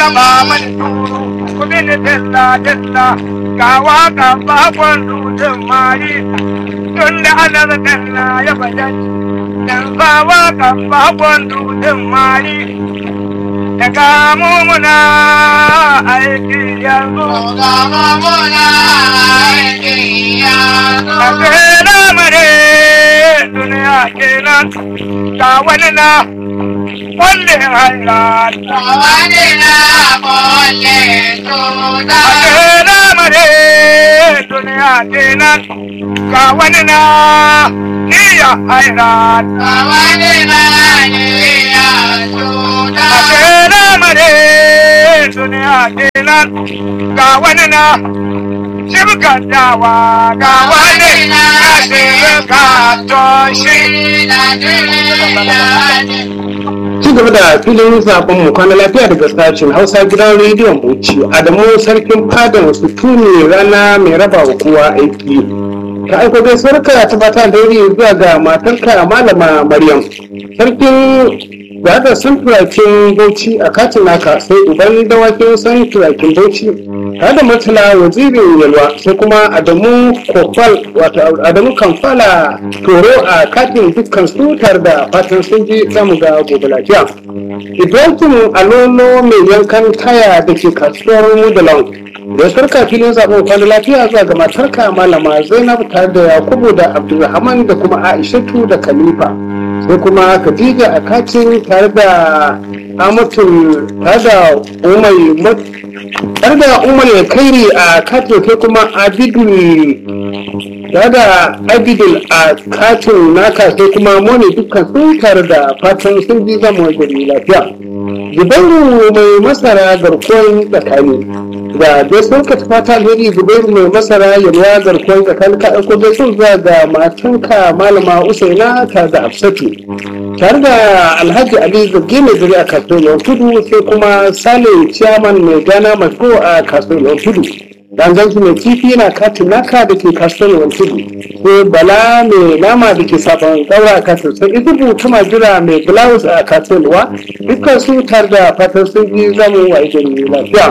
raba mani turu kudi ni dilla dilla ga waka bakon dutsen mari tun da ana dilla ya bayan dan sa waka bakon dutsen mari daga mumuna aiki yanzu a tsere mare duniya kenan ga wani na kullum hanyar Akela mare duniya kenan ga wani na niya hairat. Akela mare duniya kenan ga wani na shibka dawa ga wani na shibka toshi. ci gaba da filin zaben mu kwana lafiya daga sashen hausa gidan rediyon bauchi adamu sarkin fada wasu tuni rana mai raba wa kowa aiki ka aiko gaisuwar ka ta fata da wuri zuwa ga matarka malama maryam sarkin da san turakin bauchi a katin naka sai uban dawakin san turakin bauchi tare da matala wazirin yalwa sai kuma adamu kofal wato adamu kamfala toro a katin dukkan su tare da fatan sun ji zamu ga gobe lafiya ibrahim alolo mai yankan taya da ke kasuwar mudalon da sarka filin zaɓen kwanan lafiya zuwa ga matarka malama zainab tare da yakubu da abdulrahman da kuma aishatu da khalifa sai kuma khadija a katin tare da amatul tare da umar tare da umar ya kairi a katin sai kuma abidul tare da abidul a katin naka sai kuma mone dukkan sun tare da fatan sun ji zama gari lafiya zubairu mai masara garkuwar tsakani da gaisuwar ka ta fata alheri zubairu mai masara yalwa garkuwar tsakani ka ɗauko gaisuwar zuwa ga matanka malama usaina ta da afsatu tare da alhaji ali zargi mai zuri a kasuwar yawan tudu sai kuma sale ciyaman mai gana masko a kasuwar yawan tudu dangansu mai kifi na katin naka da ke kasuwar yawan tudu sai bala mai nama da ke sabon daura a kasuwar sai izubu tuma jira mai blouse a kasuwar yawa dukkan su tare da fatan sun ji zamu wa gari lafiya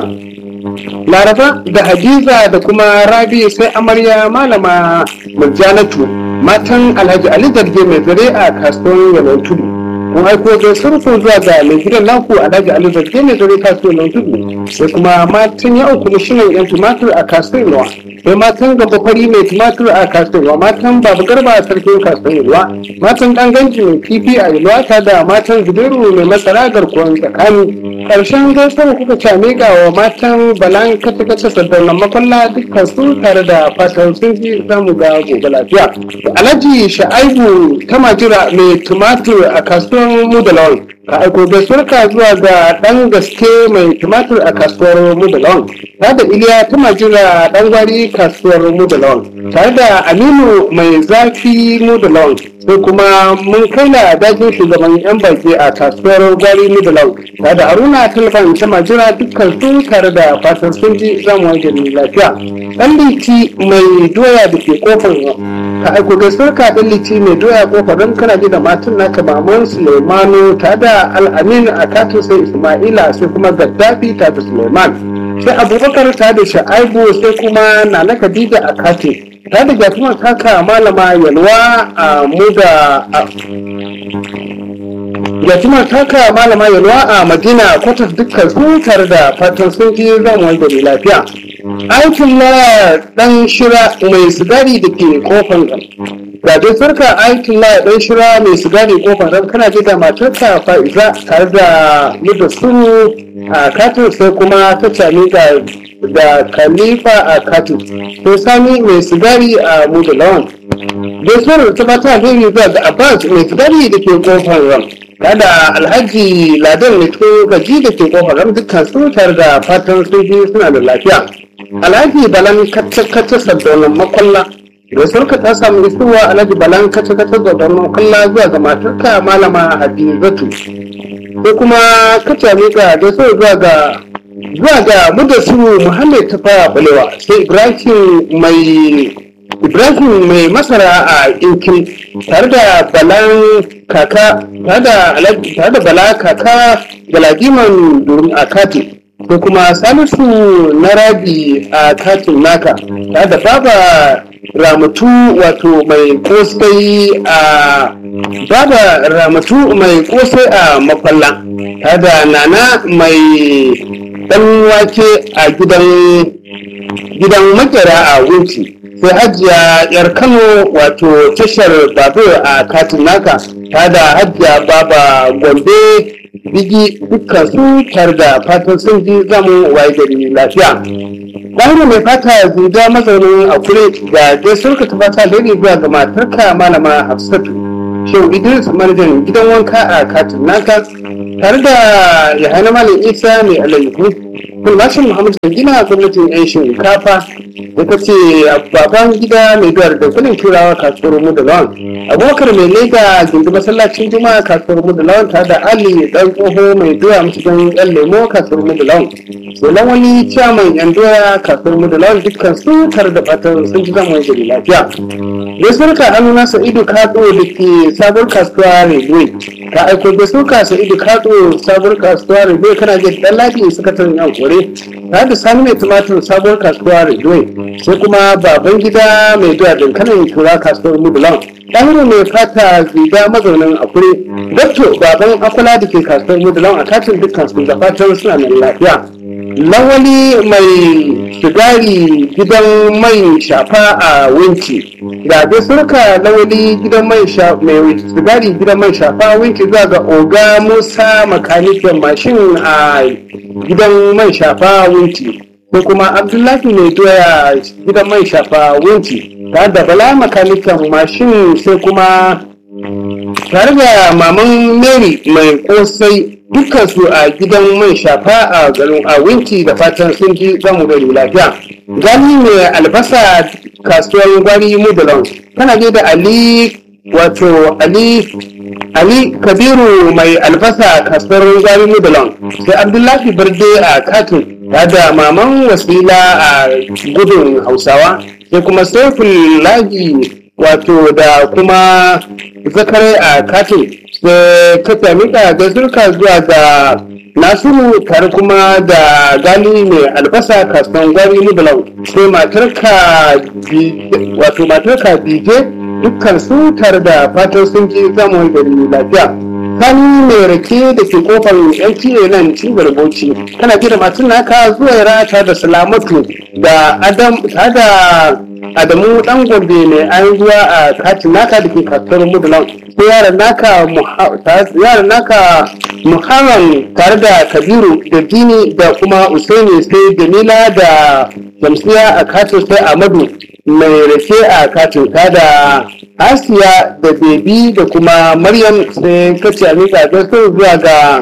laraba da hadiza da kuma rabi sai amarya malama murjanatu matan alhaji ali zarge mai zare a kasuwar yawan tudu kun aiko da surfin zuwa ga mai gidan naku alhaji ali zarge mai zare kasuwar yawan tudu sai kuma matan yawon kwamishinan yan tumatur a kasuwar yawa sai matan gaba fari mai tumatur a kasuwar yawa matan babu garba a sarkin kasuwar yawa matan dan ganji mai kifi a yalwa ta da matan zubairu mai masara garkuwar tsakani ƙarshen gaisuwar kuka ce miƙa wa matan balan kata-kata sabbin makwalla dukkan su tare da fatan sun ji zamu ga gobe lafiya. Alhaji Sha'aibu ta majira mai tumatur a kasuwar Mudalon ka aiko gaisuwar ka zuwa ga ɗan gaske mai tumatur a kasuwar Mudalon. Tare da Iliya ta majira ɗan gwari kasuwar Mudalon. Tare da Aminu mai zafi Mudalon. sai kuma mun kai na dajin shugaban yan baki a kasuwar gwari middle tare da haruna talban ta majira dukkan su tare da fatan sun ji zamu wanke ni lafiya dan liti mai doya da ke kofar ka aiko gaisuwar ka dan liti mai doya kofar don kana ji da matan naka maman suleimanu tare da al'amin a katin sai ismaila sai kuma gaddafi tare da suleiman sai abubakar tare da sha'aibu sai kuma nana khadija a katin ta da jatumar kaka malama yalwa a muda jatumar kaka malama yalwa a madina kwatas dukkan su tare da fatan sun ji zan wanda mai lafiya aikin laya dan shira mai sigari da ke kofan ga dai sarka aikin laya dan shira mai sigari kofan ran kana ji da matarka fa'iza tare da muda suru a katin sai kuma ta cami ga da khalifa a katin sai sami mai sigari a muda lawan gaisuwar ta bata alheri zuwa ga abbas mai sigari da ke kofar ram kada alhaji ladan ne ko gaji da ke kofar ram dukkan su tare da fatan sun ji suna da lafiya alhaji balan kacce-kacce sabbin makwalla gaisuwarka ta samu isuwa alhaji balan kacce-kacce sabbin makwalla zuwa ga matarka malama hadizatu sai kuma kace miƙa gaisuwar zuwa ga zuwa ga mudassiru muhammad ta fara balewa sai ibrahim mai ibrahim mai masara a inkin tare da balan kaka tare da tare da bala kaka galadiman durin akati sai kuma salisu na rabi a katin naka ta da baba ramatu wato mai kosai a baba ramatu mai kosai a mafalla ta da nana mai dan wake a gidan gidan makera a wunci sai hajiya yar kano wato tashar babur a katin naka ta da hajiya baba gombe bigi dukkan su tare da fatan sun ji zamu waye gari lafiya Ɗahiru mai fata zuga mazaunin a kure ga gaisuwar ka ta fata da zuwa ga matarka malama Hafsatu. Shehu Idris manajan gidan wanka a katin naka tare da Yahaya Malam Isa mai alayyahu. Kulmashin Muhammadu gina gwamnatin 'yan shinkafa da ta ce baban gida mai duwar da kudin turawa kasuwar mu da lawan. Abubakar mai lega gindi masallacin juma'a kasuwar mu da lawan tare da Ali dan tsoho mai doya cikin yan lemo kasuwar mu da lawan. Solan wani ciyaman yan doya kasuwar mu da lawan dukkan su tare da fatan sun ji zama gari lafiya. Gaisuwar ka Amina Sa'idu Kado da ke sabuwar kasuwa Railway. Ka aiko gaisuwar ka Sa'idu Kado sabuwar kasuwa Railway kana jin dan lafiya sakataren yan kore. Tare da sani mai tumatir sabuwar kasuwa Railway. Sai kuma baban gida mai doya dankalin tura kasuwar mu da lawan. ɗahiru mai fata ziga mazaunin akure dakto baban akula da ke kasuwar mudulan a katin dukkan su da fatan suna nan lafiya lawali mai sigari gidan mai shafa a winci ga dai surka lawali gidan mai mai sigari gidan mai shafa winci zuwa ga oga musa makanikin mashin a gidan mai shafa winci sai kuma abdullahi mai doya gidan mai shafa winci tare da bala makanikan mashin sai kuma tare da maman mary mai kosai dukansu a gidan mai shafa a garin a winci da fatan sun ji zamu gari lafiya gani mai albasa kasuwar gwari mudalon tana je da ali wato ali ali kabiru mai albasa kasuwar gwari mudalon sai abdullahi barde a katin tare da maman wasila a gudun hausawa sai kuma saifin laji wato da kuma zakarai a katin sai ka sami da gazurka zuwa ga nasiru tare kuma da gali mai albasa kasuwan gwari nubulau sai matarka wato matarka dije dukkan su tare da fatan sun ji zamu gari lafiya sani mai rake da ke kofar yanki nan cibiyar bauchi kana gida matun naka zuwa rata da salamatu da adam da adamu dan gombe mai an zuwa a katin naka da ke kasuwar mudulan sai yaran naka yaran naka muharram tare da kabiru da dini da kuma usaini sai jamila da jamsiya a katin sai amadu mai rake a katin ta da asiya da bebi da kuma maryam sai kace a miƙa gaskar zuwa ga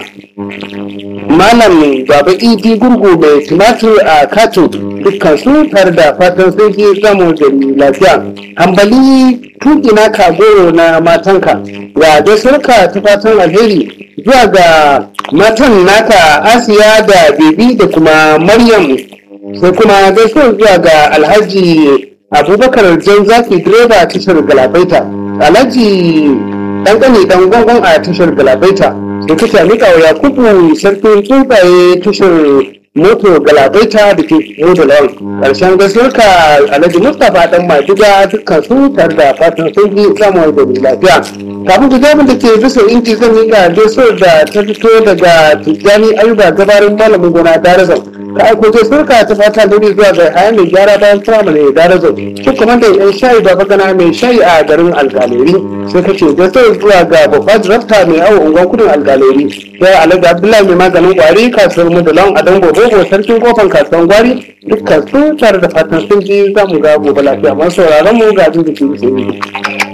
malam baba idi gurgu mai tumatir a katin dukkan su tare da fatan sai ke samu da lafiya hambali tuki na kagoro na matanka ga gaskar ta fatan alheri zuwa ga matan naka asiya da bebi da kuma maryam sai kuma gaskar zuwa ga alhaji abubakar jan zaki direba a tashar galabaita alhaji dan gani dan gwangon a tashar galabaita da kuka mika wa yakubu sarkin tsuntsaye tashar moto galabaita da ke moda lawan karshen gaskiyarka alhaji mustapha dan maduga dukkan su tare da fatan sun ji samun da lafiya kafin ku jabin da ke bisa inji zan mika gaisuwar da ta fito daga tijjani ayuba gabarin malamin gona darazan ka aiko ce surka ta fata da zuwa ga haya mai gyara bayan firamare da darazo shi kuma da yan shayi da bagana mai shayi a garin algaleri sai ka ce da sai zuwa ga babbar rafta mai awo unguwan kudin algaleri sai alhaji abdullahi mai maganin gwari kasuwar mudulon a dango bobo sarkin kofan kasuwan gwari dukkan su tare da fatan sun ji za mu ga gobe lafiya masu sauraron mu ga jin da ke